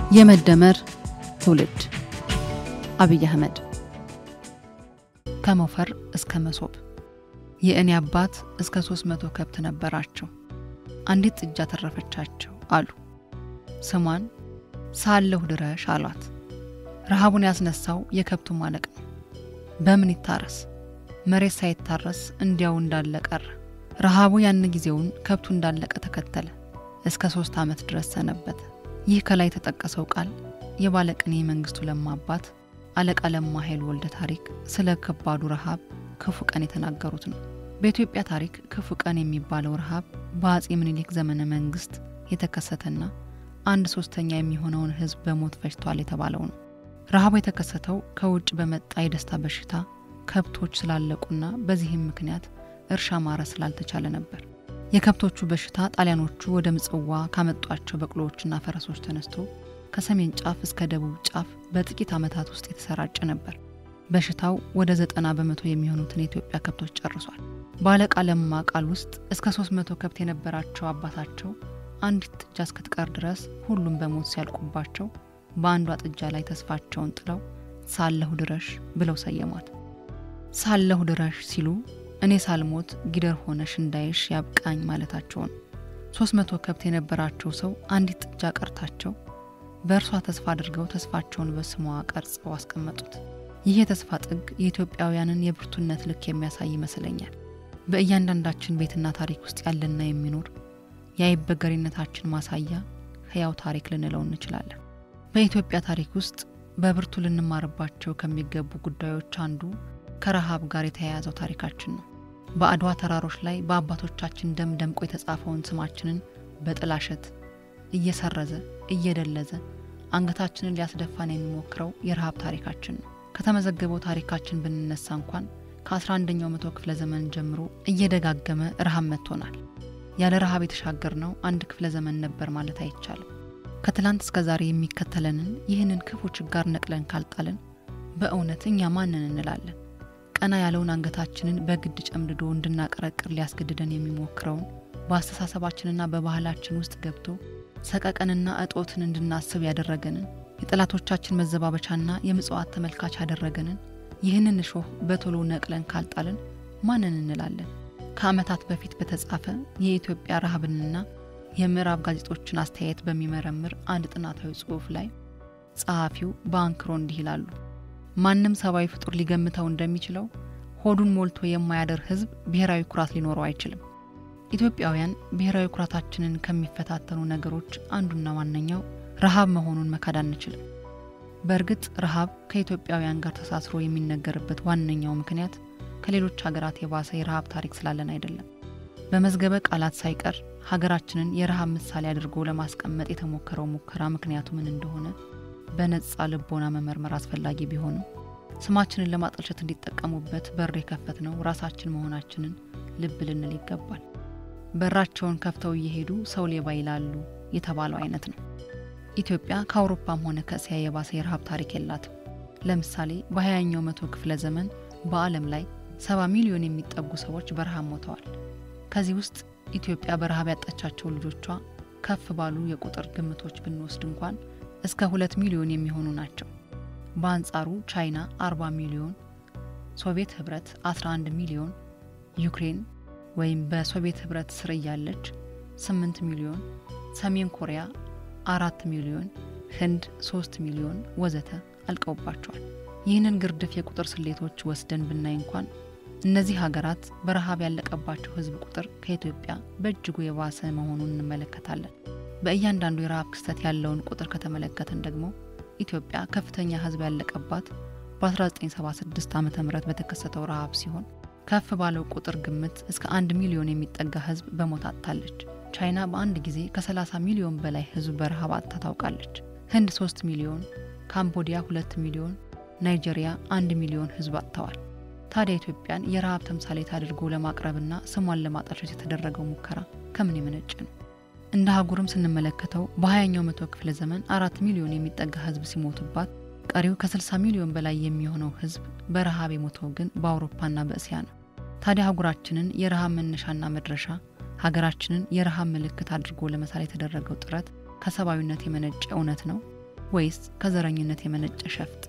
የመደመር ትውልድ አብይ አህመድ ከሞፈር እስከ መሶብ የእኔ አባት እስከ ሶስት መቶ ከብት ነበራቸው። አንዲት ጥጃ ተረፈቻቸው አሉ። ስሟን ሳለሁ ድረሽ አሏት። ረሃቡን ያስነሳው የከብቱ ማለቅ ነው። በምን ይታረስ? መሬት ሳይታረስ እንዲያው እንዳለ ቀረ። ረሃቡ ያን ጊዜውን ከብቱ እንዳለቀ ተከተለ። እስከ ሶስት ዓመት ድረስ ሰነበተ። ይህ ከላይ የተጠቀሰው ቃል የባለቅኔ መንግስቱ ለማ አባት አለቃ ለማ ኃይል ወልደ ታሪክ ስለ ከባዱ ረሃብ ክፉ ቀን የተናገሩት ነው። በኢትዮጵያ ታሪክ ክፉ ቀን የሚባለው ረሃብ በአጼ ምኒልክ ዘመነ መንግስት የተከሰተና አንድ ሶስተኛ የሚሆነውን ሕዝብ በሞት ፈጅቷል የተባለው ነው። ረሃቡ የተከሰተው ከውጭ በመጣ የደስታ በሽታ ከብቶች ስላለቁና በዚህም ምክንያት እርሻ ማረስ ስላልተቻለ ነበር። የከብቶቹ በሽታ ጣሊያኖቹ ወደ ምጽዋ ካመጧቸው በቅሎዎችና ፈረሶች ተነስቶ ከሰሜን ጫፍ እስከ ደቡብ ጫፍ በጥቂት ዓመታት ውስጥ የተሰራጨ ነበር። በሽታው ወደ ዘጠና በመቶ የሚሆኑትን የኢትዮጵያ ከብቶች ጨርሷል። በአለቃ ለማ ቃል ውስጥ እስከ ሶስት መቶ ከብት የነበራቸው አባታቸው አንዲት ጥጃ እስክትቀር ድረስ ሁሉም በሞት ሲያልቁባቸው በአንዷ ጥጃ ላይ ተስፋቸውን ጥለው ሳለሁ ድረሽ ብለው ሰየሟት። ሳለሁ ድረሽ ሲሉ እኔ ሳልሞት ጊደር ሆነሽ እንዳይሽ ያብቃኝ ማለታቸው ነው። ሶስት መቶ ከብት የነበራቸው ሰው አንዲት ጥጃ ቀርታቸው በእርሷ ተስፋ አድርገው ተስፋቸውን በስሟ ቀርጸው አስቀመጡት። ይህ የተስፋ ጥግ የኢትዮጵያውያንን የብርቱነት ልክ የሚያሳይ ይመስለኛል። በእያንዳንዳችን ቤትና ታሪክ ውስጥ ያለና የሚኖር የአይበገሪነታችን ማሳያ ሕያው ታሪክ ልንለው እንችላለን። በኢትዮጵያ ታሪክ ውስጥ በብርቱ ልንማርባቸው ከሚገቡ ጉዳዮች አንዱ ከረሃብ ጋር የተያያዘው ታሪካችን ነው። በአድዋ ተራሮች ላይ በአባቶቻችን ደም ደምቆ የተጻፈውን ስማችንን በጥላሸት እየሰረዘ እየደለዘ አንገታችንን ሊያስደፋን የሚሞክረው የረሃብ ታሪካችን ነው። ከተመዘገበው ታሪካችን ብንነሳ እንኳን ከ11ኛው መቶ ክፍለ ዘመን ጀምሮ እየደጋገመ ረሃብ መጥቶናል። ያለ ረሃብ የተሻገርነው አንድ ክፍለ ዘመን ነበር ማለት አይቻልም። ከትላንት እስከ ዛሬ የሚከተለንን ይህንን ክፉ ችጋር ነቅለን ካልጣልን በእውነት እኛ ማንን እንላለን? ቀና ያለውን አንገታችንን በግድ ጨምድዶ እንድናቀረቅር ሊያስገድደን የሚሞክረውን በአስተሳሰባችንና በባህላችን ውስጥ ገብቶ ሰቀቀንና እጦትን እንድናስብ ያደረገንን የጠላቶቻችን መዘባበቻና የምጽዋት ተመልካች ያደረገንን ይህንን እሾህ በቶሎ ነቅለን ካልጣልን ማንን እንላለን? ከዓመታት በፊት በተጻፈ የኢትዮጵያ ረሃብንና የምዕራብ ጋዜጦችን አስተያየት በሚመረምር አንድ ጥናታዊ ጽሑፍ ላይ ጸሐፊው በአንክሮ እንዲህ ይላሉ። ማንም ሰብአዊ ፍጡር ሊገምተው እንደሚችለው ሆዱን ሞልቶ የማያደር ሕዝብ ብሔራዊ ኩራት ሊኖረው አይችልም። ኢትዮጵያውያን ብሔራዊ ኩራታችንን ከሚፈታተኑ ነገሮች አንዱና ዋነኛው ረሃብ መሆኑን መካድ አንችልም። በእርግጥ ረሃብ ከኢትዮጵያውያን ጋር ተሳስሮ የሚነገርበት ዋነኛው ምክንያት ከሌሎች ሀገራት የባሰ የረሃብ ታሪክ ስላለን አይደለም። በመዝገበ ቃላት ሳይቀር ሀገራችንን የረሃብ ምሳሌ አድርጎ ለማስቀመጥ የተሞከረው ሙከራ ምክንያቱ ምን እንደሆነ በነጻ ልቦና መመርመር አስፈላጊ ቢሆንም ስማችንን ለማጠልሸት እንዲጠቀሙበት በር የከፈት ነው ራሳችን መሆናችንን ልብ ልንል ይገባል። በራቸውን ከፍተው እየሄዱ ሰው ሌባ ይላሉ የተባለው አይነት ነው። ኢትዮጵያ ከአውሮፓም ሆነ ከእስያ የባሰ የረሃብ ታሪክ የላትም። ለምሳሌ በሀያኛው መቶ ክፍለ ዘመን በዓለም ላይ ሰባ ሚሊዮን የሚጠጉ ሰዎች በረሃብ ሞተዋል። ከዚህ ውስጥ ኢትዮጵያ በረሃብ ያጣቻቸው ልጆቿ ከፍ ባሉ የቁጥር ግምቶች ብንወስድ እንኳን እስከ ሁለት ሚሊዮን የሚሆኑ ናቸው። በአንጻሩ ቻይና 40 ሚሊዮን፣ ሶቪየት ህብረት 11 ሚሊዮን፣ ዩክሬን ወይም በሶቪየት ህብረት ስር እያለች 8 ሚሊዮን፣ ሰሜን ኮሪያ አራት ሚሊዮን፣ ህንድ 3 ሚሊዮን ወዘተ አልቀውባቸዋል። ይህንን ግርድፍ የቁጥር ስሌቶች ወስደን ብናይ እንኳን እነዚህ ሀገራት በረሃብ ያለቀባቸው ህዝብ ቁጥር ከኢትዮጵያ በእጅጉ የባሰ መሆኑን እንመለከታለን። በእያንዳንዱ የረሃብ ክስተት ያለውን ቁጥር ከተመለከትን ደግሞ ኢትዮጵያ ከፍተኛ ህዝብ ያለቀባት በ1976 ዓ ም በተከሰተው ረሃብ ሲሆን ከፍ ባለው ቁጥር ግምት እስከ አንድ ሚሊዮን የሚጠጋ ህዝብ በሞት አጥታለች። ቻይና በአንድ ጊዜ ከ30 ሚሊዮን በላይ ህዝብ በረሃብ አጥታ ታውቃለች። ህንድ 3 ሚሊዮን፣ ካምቦዲያ 2 ሚሊዮን፣ ናይጄሪያ 1 ሚሊዮን ህዝብ አጥተዋል። ታዲያ ኢትዮጵያን የረሃብ ተምሳሌት አድርጎ ለማቅረብና ስሟን ለማጠልሸት የተደረገው ሙከራ ከምን የመነጨ ነው? እንደ አህጉርም ስንመለከተው በሀያኛው መቶ ክፍለ ዘመን አራት ሚሊዮን የሚጠጋ ህዝብ ሲሞትባት ቀሪው ከ60 ሚሊዮን በላይ የሚሆነው ህዝብ በረሃብ የሞተው ግን በአውሮፓና በእስያ ነው። ታዲያ አህጉራችንን የረሃብ መነሻና መድረሻ ሀገራችንን የረሃብ ምልክት አድርጎ ለመሳል የተደረገው ጥረት ከሰብአዊነት የመነጨ እውነት ነው? ወይስ ከዘረኝነት የመነጨ ሸፍጥ?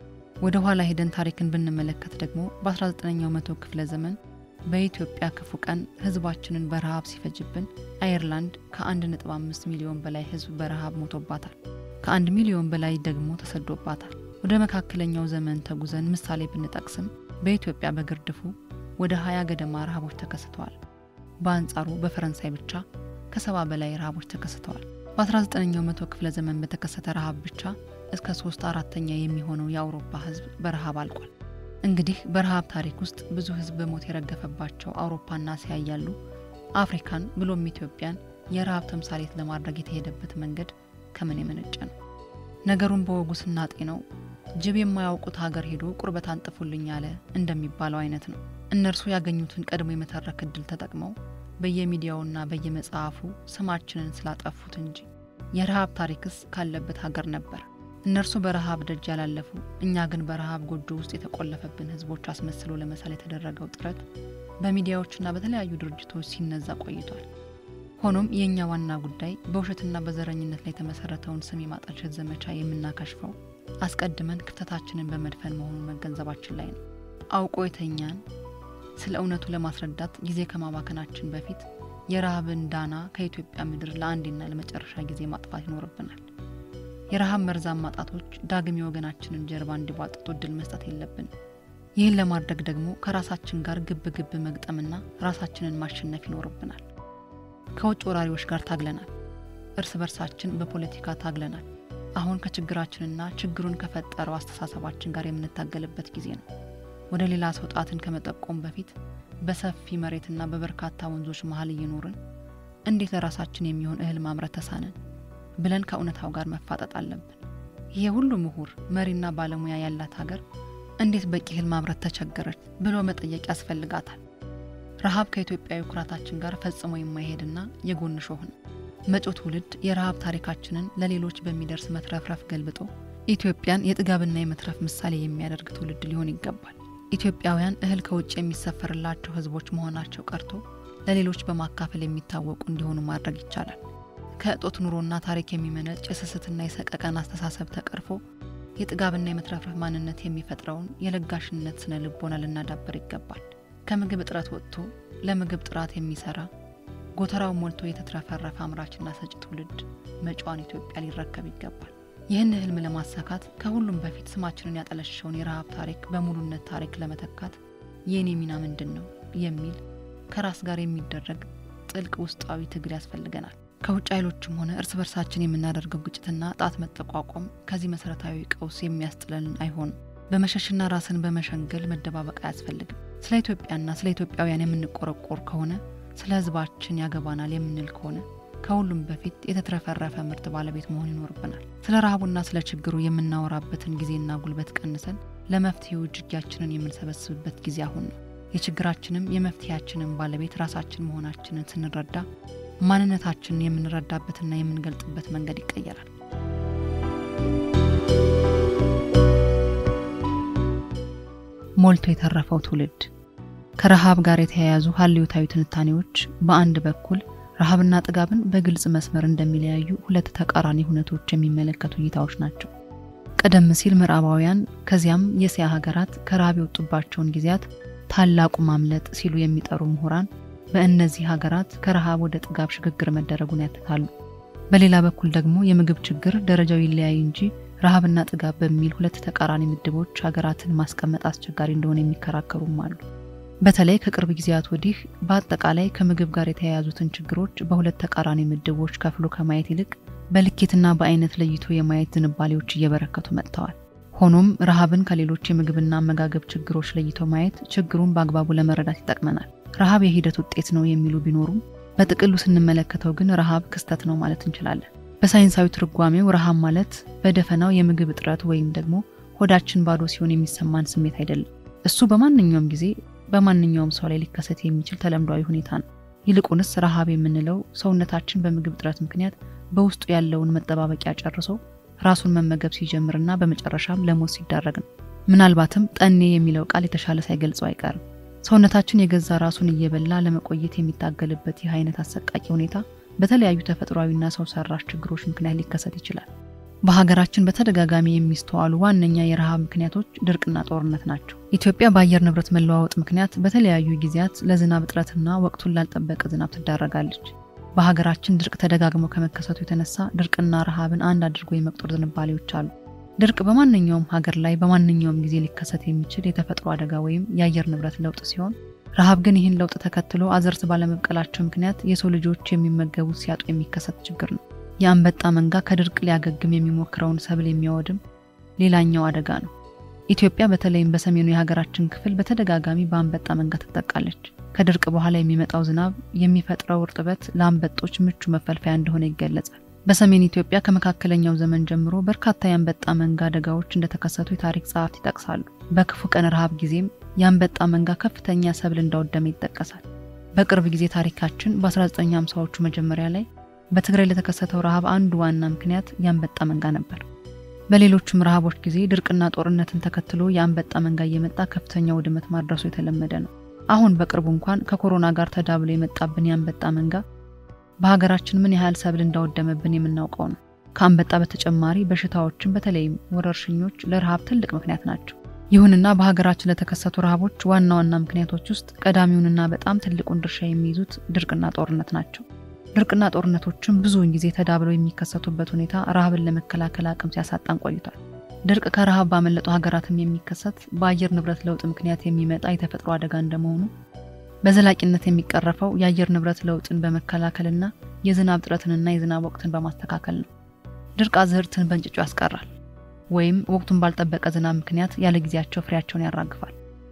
ወደ ኋላ ሄደን ታሪክን ብንመለከት ደግሞ በ19ኛው መቶ ክፍለ ዘመን በኢትዮጵያ ክፉ ቀን ህዝባችንን በረሃብ ሲፈጅብን አየርላንድ ከ1.5 ሚሊዮን በላይ ህዝብ በረሃብ ሞቶባታል። ከአንድ ሚሊዮን በላይ ደግሞ ተሰዶባታል። ወደ መካከለኛው ዘመን ተጉዘን ምሳሌ ብንጠቅስም በኢትዮጵያ በግርድፉ ወደ 20 ገደማ ረሃቦች ተከስተዋል። በአንጻሩ በፈረንሳይ ብቻ ከሰባ በላይ ረሃቦች ተከስተዋል። በ19ኛው መቶ ክፍለ ዘመን በተከሰተ ረሃብ ብቻ እስከ ሶስት አራተኛ የሚሆነው የአውሮፓ ህዝብ በረሃብ አልቋል። እንግዲህ በረሃብ ታሪክ ውስጥ ብዙ ህዝብ በሞት የረገፈባቸው አውሮፓና እስያ እያሉ አፍሪካን ብሎም ኢትዮጵያን የረሃብ ተምሳሌት ለማድረግ የተሄደበት መንገድ ከምን የመነጨ ነው? ነገሩን በወጉ ስናጤነው ጅብ የማያውቁት ሀገር ሄዶ ቁርበት አንጥፉልኝ አለ እንደሚባለው አይነት ነው። እነርሱ ያገኙትን ቀድሞ የመተረክ እድል ተጠቅመው በየሚዲያውና በየመጽሐፉ ስማችንን ስላጠፉት እንጂ የረሃብ ታሪክስ ካለበት ሀገር ነበር። እነርሱ በረሃብ ደጅ ያላለፉ፣ እኛ ግን በረሃብ ጎጆ ውስጥ የተቆለፈብን ህዝቦች አስመስሎ ለመሳል የተደረገው ጥረት በሚዲያዎችና በተለያዩ ድርጅቶች ሲነዛ ቆይቷል። ሆኖም የእኛ ዋና ጉዳይ በውሸትና በዘረኝነት ላይ የተመሰረተውን ስም የማጠልሸት ዘመቻ የምናከሽፈው አስቀድመን ክፍተታችንን በመድፈን መሆኑን መገንዘባችን ላይ ነው። አውቆ የተኛን ስለ እውነቱ ለማስረዳት ጊዜ ከማባከናችን በፊት የረሃብን ዳና ከኢትዮጵያ ምድር ለአንዴና ለመጨረሻ ጊዜ ማጥፋት ይኖርብናል። የረሃብ መርዛማ ጣቶች ዳግም የወገናችንን ጀርባ እንዲቧጥጡ እድል መስጠት የለብንም። ይህን ለማድረግ ደግሞ ከራሳችን ጋር ግብ ግብ መግጠምና ራሳችንን ማሸነፍ ይኖርብናል። ከውጭ ወራሪዎች ጋር ታግለናል። እርስ በርሳችን በፖለቲካ ታግለናል። አሁን ከችግራችንና ችግሩን ከፈጠረው አስተሳሰባችን ጋር የምንታገልበት ጊዜ ነው። ወደ ሌላ ሰው ጣትን ከመጠቆም በፊት በሰፊ መሬትና በበርካታ ወንዞች መሀል እየኖርን እንዴት ለራሳችን የሚሆን እህል ማምረት ተሳነን ብለን ከእውነታው ጋር መፋጠጥ አለብን። ይሄ ሁሉ ምሁር መሪና ባለሙያ ያላት ሀገር እንዴት በቂ እህል ማምረት ተቸገረች ብሎ መጠየቅ ያስፈልጋታል። ረሃብ ከኢትዮጵያዊ ኩራታችን ጋር ፈጽሞ የማይሄድና የጎን ሾህ ነው። መጪው ትውልድ የረሃብ ታሪካችንን ለሌሎች በሚደርስ መትረፍረፍ ገልብጦ ኢትዮጵያን የጥጋብና የመትረፍ ምሳሌ የሚያደርግ ትውልድ ሊሆን ይገባል። ኢትዮጵያውያን እህል ከውጭ የሚሰፈርላቸው ሕዝቦች መሆናቸው ቀርቶ ለሌሎች በማካፈል የሚታወቁ እንዲሆኑ ማድረግ ይቻላል። ከእጦት ኑሮና ታሪክ የሚመነጭ የስስትና የሰቀቀን አስተሳሰብ ተቀርፎ የጥጋብና የመትረፍረፍ ማንነት የሚፈጥረውን የለጋሽነት ስነ ልቦና ልናዳበር ይገባል። ከምግብ እጥረት ወጥቶ ለምግብ ጥራት የሚሰራ ጎተራው ሞልቶ የተትረፈረፈ አምራችና ሰጪ ትውልድ መጪዋን ኢትዮጵያ ሊረከብ ይገባል። ይህን ህልም ለማሳካት ከሁሉም በፊት ስማችንን ያጠለሸውን የረሃብ ታሪክ በሙሉነት ታሪክ ለመተካት የእኔ ሚና ምንድን ነው የሚል ከራስ ጋር የሚደረግ ጥልቅ ውስጣዊ ትግል ያስፈልገናል። ከውጭ ኃይሎችም ሆነ እርስ በርሳችን የምናደርገው ግጭትና ጣት መጠቋቋም ከዚህ መሰረታዊ ቀውስ የሚያስጥለን አይሆንም። በመሸሽና ራስን በመሸንገል መደባበቅ አያስፈልግም። ስለ ኢትዮጵያና ስለ ኢትዮጵያውያን የምንቆረቆር ከሆነ ስለ ህዝባችን ያገባናል የምንል ከሆነ ከሁሉም በፊት የተትረፈረፈ ምርት ባለቤት መሆን ይኖርብናል። ስለ ረሃቡና ስለ ችግሩ የምናወራበትን ጊዜና ጉልበት ቀንሰን ለመፍትሄው እጅጊያችንን የምንሰበስብበት ጊዜ አሁን ነው። የችግራችንም የመፍትሄያችንም ባለቤት ራሳችን መሆናችንን ስንረዳ ማንነታችንን የምንረዳበትና የምንገልጥበት መንገድ ይቀየራል። ሞልቶ የተረፈው ትውልድ ከረሃብ ጋር የተያያዙ ሀልዮታዊ ትንታኔዎች በአንድ በኩል ረሃብና ጥጋብን በግልጽ መስመር እንደሚለያዩ ሁለት ተቃራኒ ሁነቶች የሚመለከቱ እይታዎች ናቸው። ቀደም ሲል ምዕራባውያን ከዚያም የእስያ ሀገራት ከረሃብ የወጡባቸውን ጊዜያት ታላቁ ማምለጥ ሲሉ የሚጠሩ ምሁራን በእነዚህ ሀገራት ከረሃብ ወደ ጥጋብ ሽግግር መደረጉን ያትታሉ። በሌላ በኩል ደግሞ የምግብ ችግር ደረጃው ይለያይ እንጂ ረሃብና ጥጋብ በሚል ሁለት ተቃራኒ ምድቦች ሀገራትን ማስቀመጥ አስቸጋሪ እንደሆነ የሚከራከሩም አሉ። በተለይ ከቅርብ ጊዜያት ወዲህ በአጠቃላይ ከምግብ ጋር የተያያዙትን ችግሮች በሁለት ተቃራኒ ምድቦች ከፍሎ ከማየት ይልቅ በልኬትና በአይነት ለይቶ የማየት ዝንባሌዎች እየበረከቱ መጥተዋል። ሆኖም ረሃብን ከሌሎች የምግብና አመጋገብ ችግሮች ለይቶ ማየት ችግሩን በአግባቡ ለመረዳት ይጠቅመናል። ረሃብ የሂደት ውጤት ነው የሚሉ ቢኖሩም በጥቅሉ ስንመለከተው ግን ረሃብ ክስተት ነው ማለት እንችላለን። በሳይንሳዊ ትርጓሜው ረሃብ ማለት በደፈናው የምግብ እጥረት ወይም ደግሞ ሆዳችን ባዶ ሲሆን የሚሰማን ስሜት አይደለም። እሱ በማንኛውም ጊዜ በማንኛውም ሰው ላይ ሊከሰት የሚችል ተለምዷዊ ሁኔታ ነው። ይልቁንስ ረሃብ የምንለው ሰውነታችን በምግብ እጥረት ምክንያት በውስጡ ያለውን መጠባበቂያ ጨርሶ ራሱን መመገብ ሲጀምርና በመጨረሻም ለሞት ሲዳረግ ነው። ምናልባትም ጠኔ የሚለው ቃል የተሻለ ሳይገልጸው አይቀርም። ሰውነታችን የገዛ ራሱን እየበላ ለመቆየት የሚታገልበት ይህ አይነት አሰቃቂ ሁኔታ በተለያዩ ተፈጥሯዊና ሰው ሰራሽ ችግሮች ምክንያት ሊከሰት ይችላል። በሀገራችን በተደጋጋሚ የሚስተዋሉ ዋነኛ የረሃብ ምክንያቶች ድርቅና ጦርነት ናቸው። ኢትዮጵያ በአየር ንብረት መለዋወጥ ምክንያት በተለያዩ ጊዜያት ለዝናብ እጥረትና ወቅቱን ላልጠበቀ ዝናብ ትዳረጋለች። በሀገራችን ድርቅ ተደጋግሞ ከመከሰቱ የተነሳ ድርቅና ረሃብን አንድ አድርጎ የመቁጠር ዝንባሌዎች አሉ። ድርቅ በማንኛውም ሀገር ላይ በማንኛውም ጊዜ ሊከሰት የሚችል የተፈጥሮ አደጋ ወይም የአየር ንብረት ለውጥ ሲሆን ረሃብ ግን ይህን ለውጥ ተከትሎ አዝርት ባለመብቀላቸው ምክንያት የሰው ልጆች የሚመገቡት ሲያጡ የሚከሰት ችግር ነው። የአንበጣ መንጋ ከድርቅ ሊያገግም የሚሞክረውን ሰብል የሚያወድም ሌላኛው አደጋ ነው። ኢትዮጵያ በተለይም በሰሜኑ የሀገራችን ክፍል በተደጋጋሚ በአንበጣ መንጋ ትጠቃለች። ከድርቅ በኋላ የሚመጣው ዝናብ የሚፈጥረው እርጥበት ለአንበጦች ምቹ መፈልፈያ እንደሆነ ይገለጻል። በሰሜን ኢትዮጵያ ከመካከለኛው ዘመን ጀምሮ በርካታ የአንበጣ መንጋ አደጋዎች እንደተከሰቱ የታሪክ ጸሐፍት ይጠቅሳሉ። በክፉ ቀን ረሃብ ጊዜም የአንበጣ መንጋ ከፍተኛ ሰብል እንዳወደመ ይጠቀሳል። በቅርብ ጊዜ ታሪካችን በ1950ዎቹ መጀመሪያ ላይ በትግራይ ለተከሰተው ረሃብ አንዱ ዋና ምክንያት የአንበጣ መንጋ ነበር። በሌሎችም ረሃቦች ጊዜ ድርቅና ጦርነትን ተከትሎ የአንበጣ መንጋ እየመጣ ከፍተኛ ውድመት ማድረሱ የተለመደ ነው። አሁን በቅርቡ እንኳን ከኮሮና ጋር ተዳብሎ የመጣብን የአንበጣ መንጋ በሀገራችን ምን ያህል ሰብል እንዳወደመብን የምናውቀው ነው። ከአንበጣ በተጨማሪ በሽታዎችን በተለይም ወረርሽኞች ለረሃብ ትልቅ ምክንያት ናቸው። ይሁንና በሀገራችን ለተከሰቱ ረሃቦች ዋና ዋና ምክንያቶች ውስጥ ቀዳሚውንና በጣም ትልቁን ድርሻ የሚይዙት ድርቅና ጦርነት ናቸው። ድርቅና ጦርነቶችም ብዙውን ጊዜ ተዳብለው የሚከሰቱበት ሁኔታ ረሃብን ለመከላከል አቅም ሲያሳጣን ቆይቷል። ድርቅ ከረሃብ ባመለጡ ሀገራትም የሚከሰት በአየር ንብረት ለውጥ ምክንያት የሚመጣ የተፈጥሮ አደጋ እንደመሆኑ በዘላቂነት የሚቀረፈው የአየር ንብረት ለውጥን በመከላከልና የዝናብ እጥረትንና የዝናብ ወቅትን በማስተካከል ነው። ድርቅ አዝርዕትን በእንጭጩ ያስቀራል ወይም ወቅቱን ባልጠበቀ ዝናብ ምክንያት ያለ ጊዜያቸው ፍሬያቸውን ያራግፋል።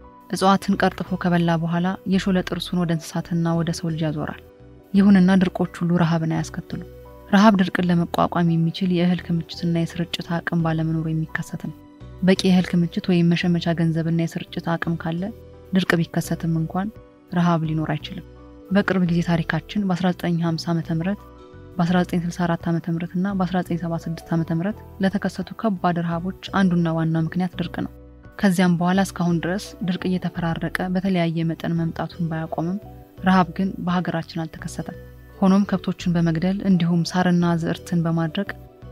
እጽዋትን ቀርጥፎ ከበላ በኋላ የሾለ ጥርሱን ወደ እንስሳትና ወደ ሰው ልጅ ያዞራል። ይሁንና ድርቆች ሁሉ ረሃብን አያስከትሉ። ረሃብ ድርቅን ለመቋቋም የሚችል የእህል ክምችትና የስርጭት አቅም ባለመኖሩ የሚከሰት ነው። በቂ የእህል ክምችት ወይም መሸመቻ ገንዘብና የስርጭት አቅም ካለ ድርቅ ቢከሰትም እንኳን ረሃብ ሊኖር አይችልም። በቅርብ ጊዜ ታሪካችን በ1950 ዓ ም በ1964 ዓ ም እና በ1976 ዓ ም ለተከሰቱ ከባድ ረሃቦች አንዱና ዋናው ምክንያት ድርቅ ነው። ከዚያም በኋላ እስካሁን ድረስ ድርቅ እየተፈራረቀ በተለያየ መጠን መምጣቱን ባያቆምም ረሃብ ግን በሀገራችን አልተከሰተም። ሆኖም ከብቶችን በመግደል እንዲሁም ሳርና ዝዕርትን በማድረግ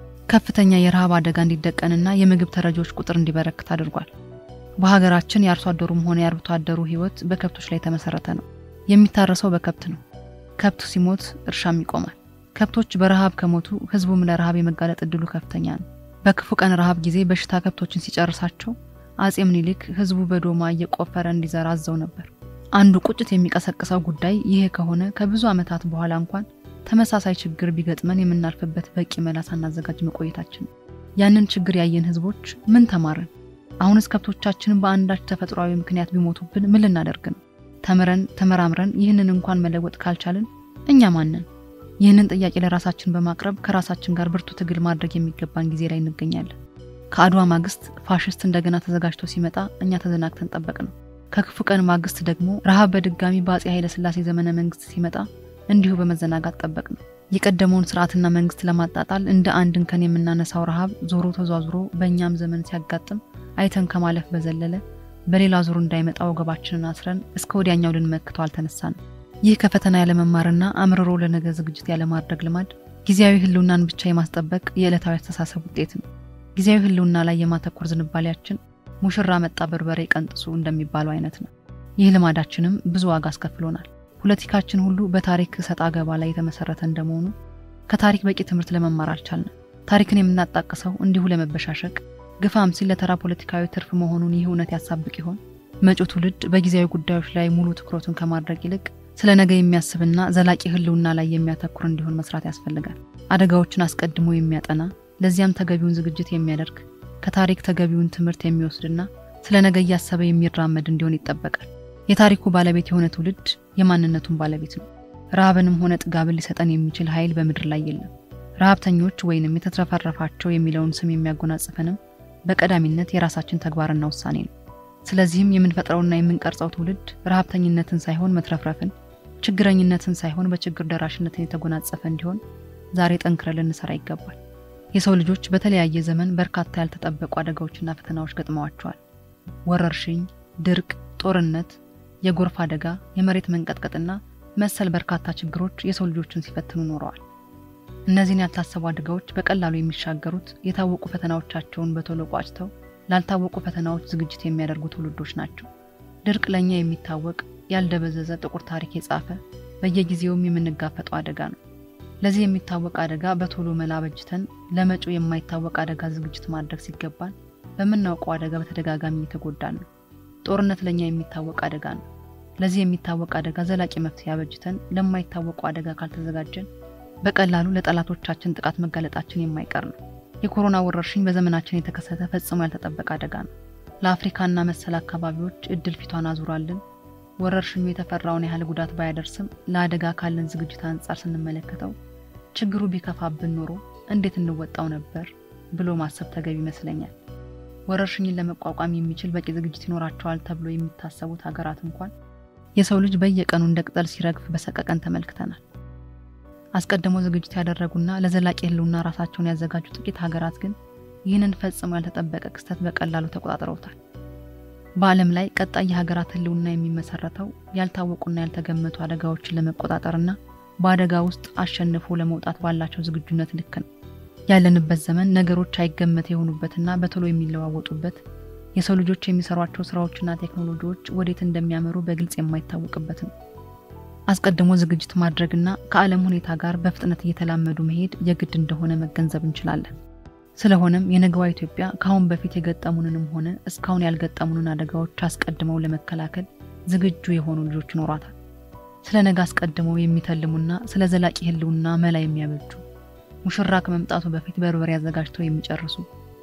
ከፍተኛ የረሃብ አደጋ እንዲደቀንና የምግብ ተረጂዎች ቁጥር እንዲበረክት አድርጓል። በሀገራችን የአርሶ አደሩም ሆነ የአርብቶ አደሩ ሕይወት በከብቶች ላይ የተመሰረተ ነው። የሚታረሰው በከብት ነው። ከብቱ ሲሞት እርሻም ይቆማል። ከብቶች በረሃብ ከሞቱ ሕዝቡም ለረሃብ የመጋለጥ እድሉ ከፍተኛ ነው። በክፉ ቀን ረሃብ ጊዜ በሽታ ከብቶችን ሲጨርሳቸው አጼ ምኒልክ ሕዝቡ በዶማ እየቆፈረ እንዲዘራ አዘው ነበር። አንዱ ቁጭት የሚቀሰቅሰው ጉዳይ ይሄ ከሆነ ከብዙ ዓመታት በኋላ እንኳን ተመሳሳይ ችግር ቢገጥመን የምናልፍበት በቂ መላ ሳናዘጋጅ መቆየታችን ነው። ያንን ችግር ያየን ሕዝቦች ምን ተማርን? አሁንስ ከብቶቻችንን በአንዳች ተፈጥሯዊ ምክንያት ቢሞቱብን ምን ልናደርግ ነው? ተምረን ተመራምረን ይህንን እንኳን መለወጥ ካልቻልን እኛ ማንን? ይህንን ጥያቄ ለራሳችን በማቅረብ ከራሳችን ጋር ብርቱ ትግል ማድረግ የሚገባን ጊዜ ላይ እንገኛለን። ከአድዋ ማግስት ፋሽስት እንደገና ተዘጋጅቶ ሲመጣ እኛ ተዘናግተን ጠበቅ ነው። ከክፉ ቀን ማግስት ደግሞ ረሃብ በድጋሚ በአጼ ኃይለ ሥላሴ ዘመነ መንግስት ሲመጣ እንዲሁ በመዘናጋት ጠበቅ ነው። የቀደመውን ስርዓትና መንግስት ለማጣጣል እንደ አንድ እንከን የምናነሳው ረሃብ ዞሮ ተዟዙሮ በእኛም ዘመን ሲያጋጥም አይተን ከማለፍ በዘለለ በሌላ ዙር እንዳይመጣ ወገባችንን አስረን እስከ ወዲያኛው ልንመክተው አልተነሳንም። ይህ ከፈተና ያለመማርና አምርሮ ለነገ ዝግጅት ያለማድረግ ልማድ ጊዜያዊ ህልውናን ብቻ የማስጠበቅ የዕለታዊ አስተሳሰብ ውጤት ነው። ጊዜያዊ ህልውና ላይ የማተኮር ዝንባሌያችን ሙሽራ መጣ በርበሬ ቀንጥሱ እንደሚባለው አይነት ነው። ይህ ልማዳችንም ብዙ ዋጋ አስከፍሎናል። ፖለቲካችን ሁሉ በታሪክ ሰጣ ገባ ላይ የተመሰረተ እንደመሆኑ ከታሪክ በቂ ትምህርት ለመማር አልቻልንም። ታሪክን የምናጣቅሰው እንዲሁ ለመበሻሸቅ ግፋም ሲል ለተራ ፖለቲካዊ ትርፍ መሆኑን ይህ እውነት ያሳብቅ ይሆን? መጪው ትውልድ በጊዜያዊ ጉዳዮች ላይ ሙሉ ትኩረቱን ከማድረግ ይልቅ ስለ ነገ የሚያስብና ዘላቂ ህልውና ላይ የሚያተኩር እንዲሆን መስራት ያስፈልጋል። አደጋዎችን አስቀድሞ የሚያጠና ለዚያም ተገቢውን ዝግጅት የሚያደርግ ከታሪክ ተገቢውን ትምህርት የሚወስድና ስለ ነገ እያሰበ የሚራመድ እንዲሆን ይጠበቃል። የታሪኩ ባለቤት የሆነ ትውልድ የማንነቱን ባለቤት ነው። ረሃብንም ሆነ ጥጋብን ሊሰጠን የሚችል ኃይል በምድር ላይ የለም። ረሃብተኞች ወይንም የተትረፈረፋቸው የሚለውን ስም የሚያጎናጽፈንም በቀዳሚነት የራሳችን ተግባርና ውሳኔ ነው። ስለዚህም የምንፈጥረውና የምንቀርጸው ትውልድ ረሃብተኝነትን ሳይሆን መትረፍረፍን፣ ችግረኝነትን ሳይሆን በችግር ደራሽነትን የተጎናጸፈ እንዲሆን ዛሬ ጠንክረን ልንሰራ ይገባል። የሰው ልጆች በተለያየ ዘመን በርካታ ያልተጠበቁ አደጋዎችና ፈተናዎች ገጥመዋቸዋል። ወረርሽኝ፣ ድርቅ፣ ጦርነት፣ የጎርፍ አደጋ፣ የመሬት መንቀጥቀጥና መሰል በርካታ ችግሮች የሰው ልጆችን ሲፈትኑ ኖረዋል። እነዚህን ያልታሰቡ አደጋዎች በቀላሉ የሚሻገሩት የታወቁ ፈተናዎቻቸውን በቶሎ ቋጭተው ላልታወቁ ፈተናዎች ዝግጅት የሚያደርጉ ትውልዶች ናቸው። ድርቅ ለእኛ የሚታወቅ ያልደበዘዘ ጥቁር ታሪክ የጻፈ በየጊዜውም የምንጋፈጠው አደጋ ነው። ለዚህ የሚታወቅ አደጋ በቶሎ መላ በጅተን ለመጪው የማይታወቅ አደጋ ዝግጅት ማድረግ ሲገባን በምናውቀው አደጋ በተደጋጋሚ እየተጎዳን ነው። ጦርነት ለእኛ የሚታወቅ አደጋ ነው። ለዚህ የሚታወቅ አደጋ ዘላቂ መፍትሄ አበጅተን ለማይታወቁ አደጋ ካልተዘጋጀን በቀላሉ ለጠላቶቻችን ጥቃት መጋለጣችን የማይቀር ነው። የኮሮና ወረርሽኝ በዘመናችን የተከሰተ ፈጽሞ ያልተጠበቀ አደጋ ነው። ለአፍሪካና መሰል አካባቢዎች እድል ፊቷን አዙራልን። ወረርሽኙ የተፈራውን ያህል ጉዳት ባያደርስም ለአደጋ ካለን ዝግጅት አንጻር ስንመለከተው ችግሩ ቢከፋብን ኖሮ እንዴት እንወጣው ነበር ብሎ ማሰብ ተገቢ ይመስለኛል። ወረርሽኝን ለመቋቋም የሚችል በቂ ዝግጅት ይኖራቸዋል ተብሎ የሚታሰቡት ሀገራት እንኳን የሰው ልጅ በየቀኑ እንደ ቅጠል ሲረግፍ በሰቀቀን ተመልክተናል። አስቀድሞ ዝግጅት ያደረጉና ለዘላቂ ሕልውና ራሳቸውን ያዘጋጁ ጥቂት ሀገራት ግን ይህንን ፈጽሞ ያልተጠበቀ ክስተት በቀላሉ ተቆጣጥረውታል። በዓለም ላይ ቀጣይ የሀገራት ሕልውና የሚመሰረተው ያልታወቁና ያልተገመቱ አደጋዎችን ለመቆጣጠርና በአደጋ ውስጥ አሸንፎ ለመውጣት ባላቸው ዝግጁነት ልክ ነው። ያለንበት ዘመን ነገሮች አይገመት የሆኑበትና በቶሎ የሚለዋወጡበት የሰው ልጆች የሚሰሯቸው ስራዎችና ቴክኖሎጂዎች ወዴት እንደሚያመሩ በግልጽ የማይታወቅበት ነው። አስቀድሞ ዝግጅት ማድረግና ከዓለም ሁኔታ ጋር በፍጥነት እየተላመዱ መሄድ የግድ እንደሆነ መገንዘብ እንችላለን። ስለሆነም የነገዋ ኢትዮጵያ ከአሁን በፊት የገጠሙንንም ሆነ እስካሁን ያልገጠሙንን አደጋዎች አስቀድመው ለመከላከል ዝግጁ የሆኑ ልጆች ይኖሯታል። ስለ ነገ አስቀድመው የሚተልሙና ስለ ዘላቂ ህልውና መላ የሚያበጁ ሙሽራ ከመምጣቱ በፊት በርበሬ አዘጋጅተው የሚጨርሱ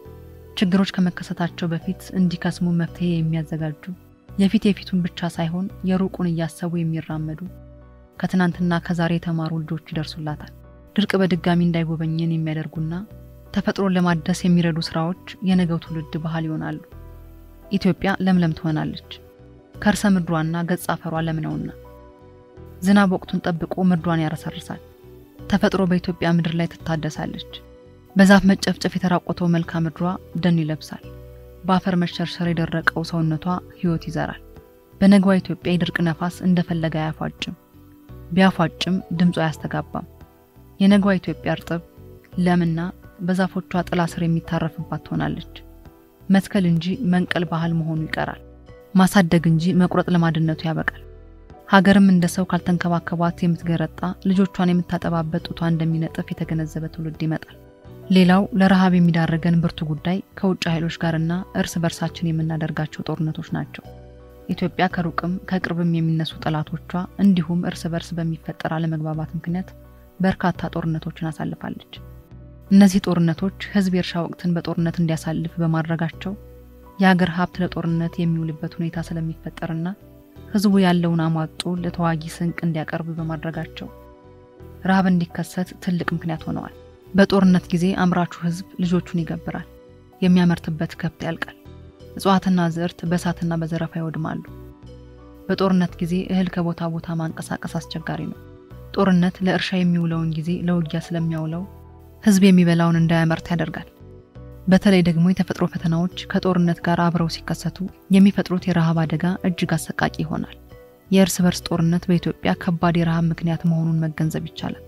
ችግሮች ከመከሰታቸው በፊት እንዲከስሙ መፍትሄ የሚያዘጋጁ የፊት የፊቱን ብቻ ሳይሆን የሩቁን እያሰቡ የሚራመዱ ከትናንትና ከዛሬ የተማሩ ልጆች ይደርሱላታል። ድርቅ በድጋሚ እንዳይጎበኘን የሚያደርጉና ተፈጥሮን ለማደስ የሚረዱ ስራዎች የነገው ትውልድ ባህል ይሆናሉ። ኢትዮጵያ ለምለም ትሆናለች። ከርሰ ምድሯና ገጸ አፈሯ ለም ነውና ዝናብ ወቅቱን ጠብቆ ምድሯን ያረሰርሳል። ተፈጥሮ በኢትዮጵያ ምድር ላይ ትታደሳለች። በዛፍ መጨፍጨፍ የተራቆተው መልክዓ ምድሯ ደን ይለብሳል። በአፈር መሸርሸር የደረቀው ሰውነቷ ሕይወት ይዘራል። በነገዋ ኢትዮጵያ የድርቅ ነፋስ እንደፈለገ አያፏጭም፣ ቢያፏጭም ድምፁ አያስተጋባም። የነገዋ ኢትዮጵያ እርጥብ ለምና በዛፎቿ ጥላ ስር የሚታረፍባት ትሆናለች። መትከል እንጂ መንቀል ባህል መሆኑ ይቀራል። ማሳደግ እንጂ መቁረጥ ልማድነቱ ያበቃል። ሀገርም እንደ ሰው ካልተንከባከቧት የምትገረጣ ልጆቿን የምታጠባበት ጡቷ እንደሚነጥፍ የተገነዘበ ትውልድ ይመጣል። ሌላው ለረሃብ የሚዳረገን ብርቱ ጉዳይ ከውጭ ኃይሎች ጋርና እርስ በርሳችን የምናደርጋቸው ጦርነቶች ናቸው። ኢትዮጵያ ከሩቅም ከቅርብም የሚነሱ ጠላቶቿ እንዲሁም እርስ በርስ በሚፈጠር አለመግባባት ምክንያት በርካታ ጦርነቶችን አሳልፋለች። እነዚህ ጦርነቶች ሕዝብ የእርሻ ወቅትን በጦርነት እንዲያሳልፍ በማድረጋቸው የሀገር ሀብት ለጦርነት የሚውልበት ሁኔታ ስለሚፈጠርና ሕዝቡ ያለውን አሟጦ ለተዋጊ ስንቅ እንዲያቀርብ በማድረጋቸው ረሃብ እንዲከሰት ትልቅ ምክንያት ሆነዋል። በጦርነት ጊዜ አምራቹ ሕዝብ ልጆቹን ይገብራል። የሚያመርትበት ከብት ያልቃል። እጽዋትና ዝዕርት በእሳትና በዘረፋ ይወድማሉ። በጦርነት ጊዜ እህል ከቦታ ቦታ ማንቀሳቀስ አስቸጋሪ ነው። ጦርነት ለእርሻ የሚውለውን ጊዜ ለውጊያ ስለሚያውለው ሕዝብ የሚበላውን እንዳያመርት ያደርጋል። በተለይ ደግሞ የተፈጥሮ ፈተናዎች ከጦርነት ጋር አብረው ሲከሰቱ የሚፈጥሩት የረሃብ አደጋ እጅግ አሰቃቂ ይሆናል። የእርስ በርስ ጦርነት በኢትዮጵያ ከባድ የረሃብ ምክንያት መሆኑን መገንዘብ ይቻላል።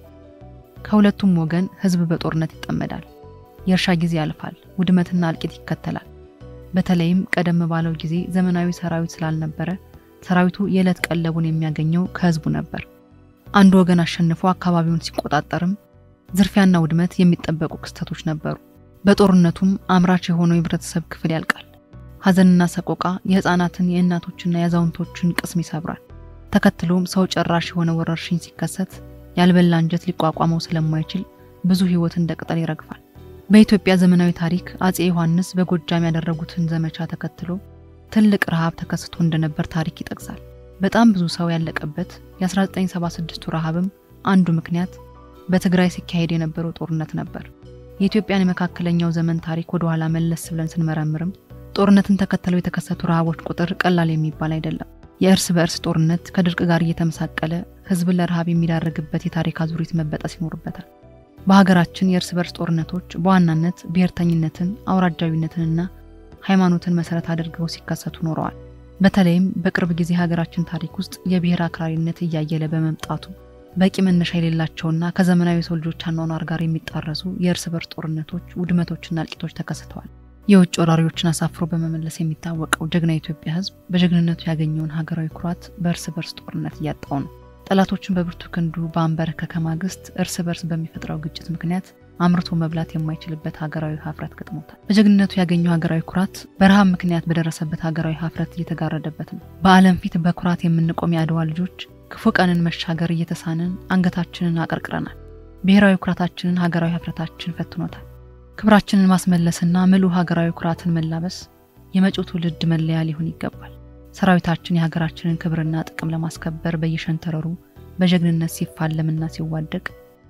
ከሁለቱም ወገን ሕዝብ በጦርነት ይጠመዳል። የእርሻ ጊዜ ያልፋል፣ ውድመትና እልቂት ይከተላል። በተለይም ቀደም ባለው ጊዜ ዘመናዊ ሰራዊት ስላልነበረ ሰራዊቱ የዕለት ቀለቡን የሚያገኘው ከሕዝቡ ነበር። አንዱ ወገን አሸንፎ አካባቢውን ሲቆጣጠርም ዝርፊያና ውድመት የሚጠበቁ ክስተቶች ነበሩ። በጦርነቱም አምራች የሆነው የህብረተሰብ ክፍል ያልቃል። ሐዘንና ሰቆቃ የህፃናትን የእናቶችና የአዛውንቶችን ቅስም ይሰብራል። ተከትሎም ሰው ጨራሽ የሆነ ወረርሽኝ ሲከሰት ያልበላ አንጀት ሊቋቋመው ስለማይችል ብዙ ህይወት እንደ ቅጠል ይረግፋል። በኢትዮጵያ ዘመናዊ ታሪክ አጼ ዮሐንስ በጎጃም ያደረጉትን ዘመቻ ተከትሎ ትልቅ ረሃብ ተከስቶ እንደነበር ታሪክ ይጠቅሳል። በጣም ብዙ ሰው ያለቀበት የ1976ቱ ረሃብም አንዱ ምክንያት በትግራይ ሲካሄድ የነበረው ጦርነት ነበር። የኢትዮጵያን የመካከለኛው ዘመን ታሪክ ወደ ኋላ መለስ ብለን ስንመረምርም ጦርነትን ተከትለው የተከሰቱ ረሃቦች ቁጥር ቀላል የሚባል አይደለም። የእርስ በእርስ ጦርነት ከድርቅ ጋር እየተመሳቀለ ህዝብን ለረሃብ የሚዳርግበት የታሪክ አዙሪት መበጠስ ይኖርበታል። በሀገራችን የእርስ በርስ ጦርነቶች በዋናነት ብሔርተኝነትን፣ አውራጃዊነትንና ሃይማኖትን መሰረት አድርገው ሲከሰቱ ኖረዋል። በተለይም በቅርብ ጊዜ ሀገራችን ታሪክ ውስጥ የብሔር አክራሪነት እያየለ በመምጣቱ በቂ መነሻ የሌላቸውና ከዘመናዊ የሰው ልጆች አኗኗር ጋር የሚጣረሱ የእርስ በርስ ጦርነቶች፣ ውድመቶችና እልቂቶች ተከስተዋል። የውጭ ወራሪዎችን አሳፍሮ በመመለስ የሚታወቀው ጀግና የኢትዮጵያ ሕዝብ በጀግንነቱ ያገኘውን ሀገራዊ ኩራት በእርስ በርስ ጦርነት እያጣው ነው። ጠላቶችን በብርቱ ክንዱ በአንበረከከ ማግስት እርስ በርስ በሚፈጥረው ግጭት ምክንያት አምርቶ መብላት የማይችልበት ሀገራዊ ሀፍረት ገጥሞታል። በጀግንነቱ ያገኘው ሀገራዊ ኩራት በረሃብ ምክንያት በደረሰበት ሀገራዊ ሀፍረት እየተጋረደበት ነው። በዓለም ፊት በኩራት የምንቆም የአድዋ ልጆች ክፉ ቀንን መሻገር እየተሳንን አንገታችንን አቀርቅረናል። ብሔራዊ ኩራታችንን ሀገራዊ ሀፍረታችን ፈትኖታል። ክብራችንን ማስመለስና ምሉ ሀገራዊ ኩራትን መላበስ የመጪው ትውልድ መለያ ሊሆን ይገባል። ሰራዊታችን የሀገራችንን ክብርና ጥቅም ለማስከበር በየሸንተረሩ በጀግንነት ሲፋለምና ሲዋደቅ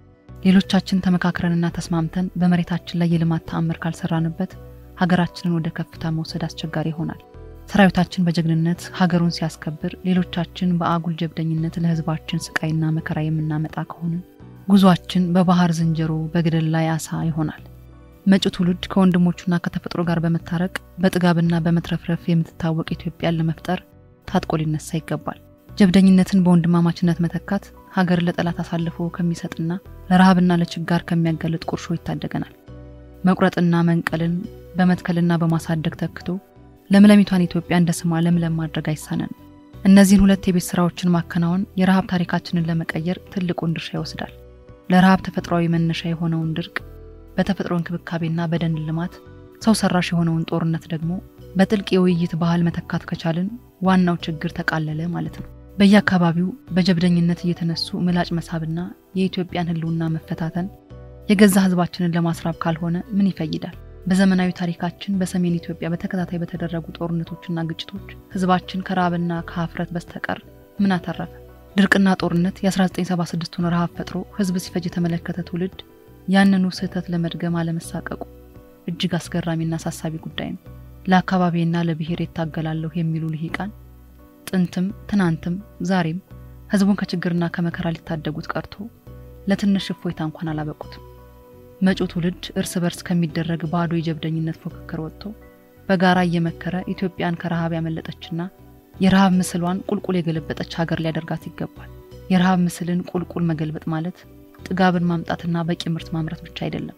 ሌሎቻችን ተመካክረንና ተስማምተን በመሬታችን ላይ የልማት ተአምር ካልሰራንበት ሀገራችንን ወደ ከፍታ መውሰድ አስቸጋሪ ይሆናል። ሰራዊታችን በጀግንነት ሀገሩን ሲያስከብር፣ ሌሎቻችን በአጉል ጀብደኝነት ለሕዝባችን ስቃይና መከራ የምናመጣ ከሆንን ጉዟችን በባህር ዝንጀሮ በገደል ላይ አሳ ይሆናል። መጪው ትውልድ ከወንድሞቹና ከተፈጥሮ ጋር በመታረቅ በጥጋብና በመትረፍረፍ የምትታወቅ ኢትዮጵያን ለመፍጠር ታጥቆ ሊነሳ ይገባል። ጀብደኝነትን በወንድማማችነት መተካት ሀገር ለጠላት አሳልፎ ከሚሰጥና ለረሃብና ለችጋር ከሚያጋልጥ ቁርሾ ይታደገናል። መቁረጥና መንቀልን በመትከልና በማሳደግ ተክቶ ለምለሚቷን ኢትዮጵያ እንደ ስሟ ለምለም ማድረግ አይሳነንም። እነዚህን ሁለት የቤት ስራዎችን ማከናወን የረሃብ ታሪካችንን ለመቀየር ትልቁን ድርሻ ይወስዳል። ለረሃብ ተፈጥሯዊ መነሻ የሆነውን ድርቅ በተፈጥሮ እንክብካቤና በደን ልማት፣ ሰው ሰራሽ የሆነውን ጦርነት ደግሞ በጥልቅ የውይይት ባህል መተካት ከቻልን ዋናው ችግር ተቃለለ ማለት ነው። በየአካባቢው በጀብደኝነት እየተነሱ ምላጭ መሳብና የኢትዮጵያን ሕልውና መፈታተን የገዛ ሕዝባችንን ለማስራብ ካልሆነ ምን ይፈይዳል? በዘመናዊ ታሪካችን በሰሜን ኢትዮጵያ በተከታታይ በተደረጉ ጦርነቶችና ግጭቶች ሕዝባችን ከረሃብና ከሀፍረት በስተቀር ምን አተረፈ? ድርቅና ጦርነት የ1976ቱን ረሃብ ፈጥሮ ሕዝብ ሲፈጅ የተመለከተ ትውልድ ያንኑ ስህተት ለመድገም አለመሳቀቁ እጅግ አስገራሚና አሳሳቢ ጉዳይ ነው። ለአካባቢና ለብሔር እታገላለሁ የሚሉ ልሂቃን ጥንትም ትናንትም ዛሬም ህዝቡን ከችግርና ከመከራ ሊታደጉት ቀርቶ ለትንሽ እፎይታ እንኳን አላበቁትም። መጪው ትውልድ እርስ በርስ ከሚደረግ ባዶ የጀብደኝነት ፉክክር ወጥቶ በጋራ እየመከረ ኢትዮጵያን ከረሃብ ያመለጠችና የረሃብ ምስሏን ቁልቁል የገለበጠች ሀገር ሊያደርጋት ይገባል። የረሃብ ምስልን ቁልቁል መገልበጥ ማለት ጥጋብን ማምጣትና በቂ ምርት ማምረት ብቻ አይደለም።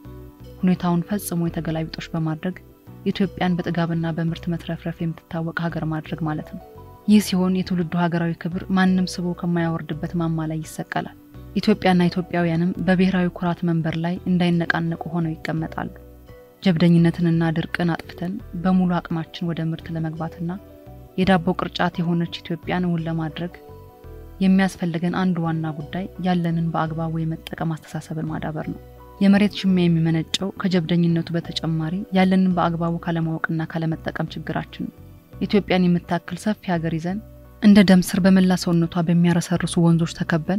ሁኔታውን ፈጽሞ የተገላቢጦሽ በማድረግ ኢትዮጵያን በጥጋብና በምርት መትረፍረፍ የምትታወቅ ሀገር ማድረግ ማለት ነው። ይህ ሲሆን የትውልዱ ሀገራዊ ክብር ማንም ስቦ ከማያወርድበት ማማ ላይ ይሰቀላል። ኢትዮጵያና ኢትዮጵያውያንም በብሔራዊ ኩራት መንበር ላይ እንዳይነቃነቁ ሆነው ይቀመጣሉ። ጀብደኝነትንና ድርቅን አጥፍተን በሙሉ አቅማችን ወደ ምርት ለመግባትና የዳቦ ቅርጫት የሆነች ኢትዮጵያን እውን ለማድረግ የሚያስፈልገን አንዱ ዋና ጉዳይ ያለንን በአግባቡ የመጠቀም አስተሳሰብን ማዳበር ነው። የመሬት ሽሚያ የሚመነጨው ከጀብደኝነቱ በተጨማሪ ያለንን በአግባቡ ካለማወቅና ካለመጠቀም ችግራችን ነው። ኢትዮጵያን የምታክል ሰፊ ሀገር ይዘን እንደ ደም ስር በመላ ሰውነቷ በሚያረሰርሱ ወንዞች ተከበን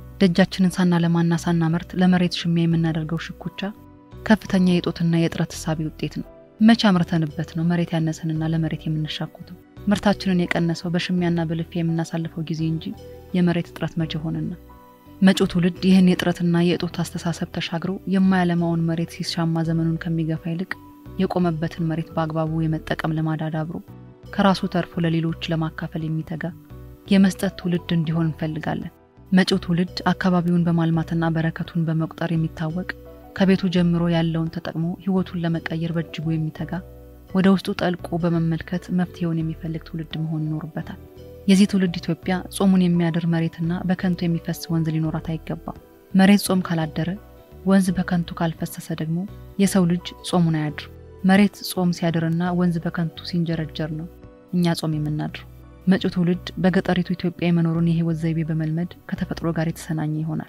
ደጃችንን ሳናለማና ሳናመርት ለመሬት ሽሚያ የምናደርገው ሽኩቻ ከፍተኛ የጦትና የጥረት እሳቤ ውጤት ነው። መቼ አምርተንበት ነው መሬት ያነሰንና ለመሬት የምንሻኩተው? ምርታችንን የቀነሰው በሽሚያና በልፊያ የምናሳልፈው ጊዜ እንጂ የመሬት እጥረት መቼ ሆነና? መጪው ትውልድ ይህን የጥረትና የእጦት አስተሳሰብ ተሻግሮ የማያለማውን መሬት ሲሻማ ዘመኑን ከሚገፋ ይልቅ የቆመበትን መሬት በአግባቡ የመጠቀም ልማድ አዳብሮ ከራሱ ተርፎ ለሌሎች ለማካፈል የሚተጋ የመስጠት ትውልድ እንዲሆን እንፈልጋለን። መጪው ትውልድ አካባቢውን በማልማትና በረከቱን በመቁጠር የሚታወቅ ከቤቱ ጀምሮ ያለውን ተጠቅሞ ሕይወቱን ለመቀየር በእጅጉ የሚተጋ ወደ ውስጡ ጠልቆ በመመልከት መፍትሄውን የሚፈልግ ትውልድ መሆን ይኖርበታል። የዚህ ትውልድ ኢትዮጵያ ጾሙን የሚያድር መሬትና በከንቱ የሚፈስ ወንዝ ሊኖራት አይገባም። መሬት ጾም ካላደረ፣ ወንዝ በከንቱ ካልፈሰሰ ደግሞ የሰው ልጅ ጾሙን አያድርም። መሬት ጾም ሲያድርና ወንዝ በከንቱ ሲንጀረጀር ነው እኛ ጾም የምናድረው። መጪው ትውልድ በገጠሪቱ ኢትዮጵያ የመኖሩን የህይወት ዘይቤ በመልመድ ከተፈጥሮ ጋር የተሰናኘ ይሆናል።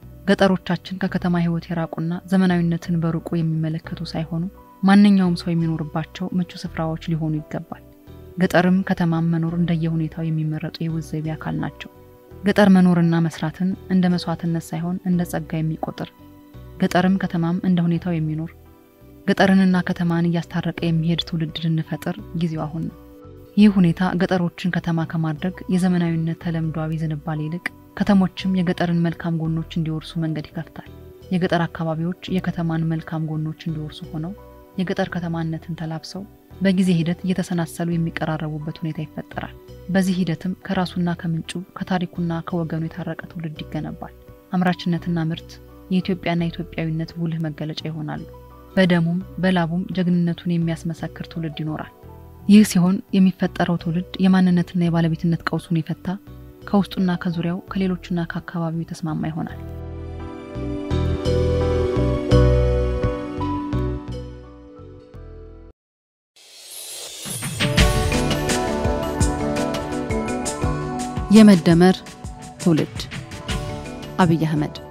ገጠሮቻችን ከከተማ ህይወት የራቁና ዘመናዊነትን በሩቁ የሚመለከቱ ሳይሆኑ ማንኛውም ሰው የሚኖርባቸው ምቹ ስፍራዎች ሊሆኑ ይገባል። ገጠርም ከተማም መኖር እንደየሁኔታው የሚመረጡ የህይወት ዘይቤ አካል ናቸው። ገጠር መኖርና መስራትን እንደ መስዋዕትነት ሳይሆን እንደ ጸጋ የሚቆጥር ገጠርም ከተማም እንደ ሁኔታው የሚኖር ገጠርንና ከተማን እያስታረቀ የሚሄድ ትውልድ ልንፈጥር ጊዜው አሁን ነው። ይህ ሁኔታ ገጠሮችን ከተማ ከማድረግ የዘመናዊነት ተለምዷዊ ዝንባሌ ይልቅ ከተሞችም የገጠርን መልካም ጎኖች እንዲወርሱ መንገድ ይከፍታል። የገጠር አካባቢዎች የከተማን መልካም ጎኖች እንዲወርሱ ሆነው የገጠር ከተማነትን ተላብሰው በጊዜ ሂደት እየተሰናሰሉ የሚቀራረቡበት ሁኔታ ይፈጠራል። በዚህ ሂደትም ከራሱና ከምንጩ ከታሪኩና ከወገኑ የታረቀ ትውልድ ይገነባል። አምራችነትና ምርት የኢትዮጵያና ኢትዮጵያዊነት ጉልህ መገለጫ ይሆናሉ። በደሙም በላቡም ጀግንነቱን የሚያስመሰክር ትውልድ ይኖራል። ይህ ሲሆን የሚፈጠረው ትውልድ የማንነትና የባለቤትነት ቀውሱን የፈታ ከውስጡና ከዙሪያው ከሌሎቹና ከአካባቢው የተስማማ ይሆናል። የመደመር ትውልድ አብይ አህመድ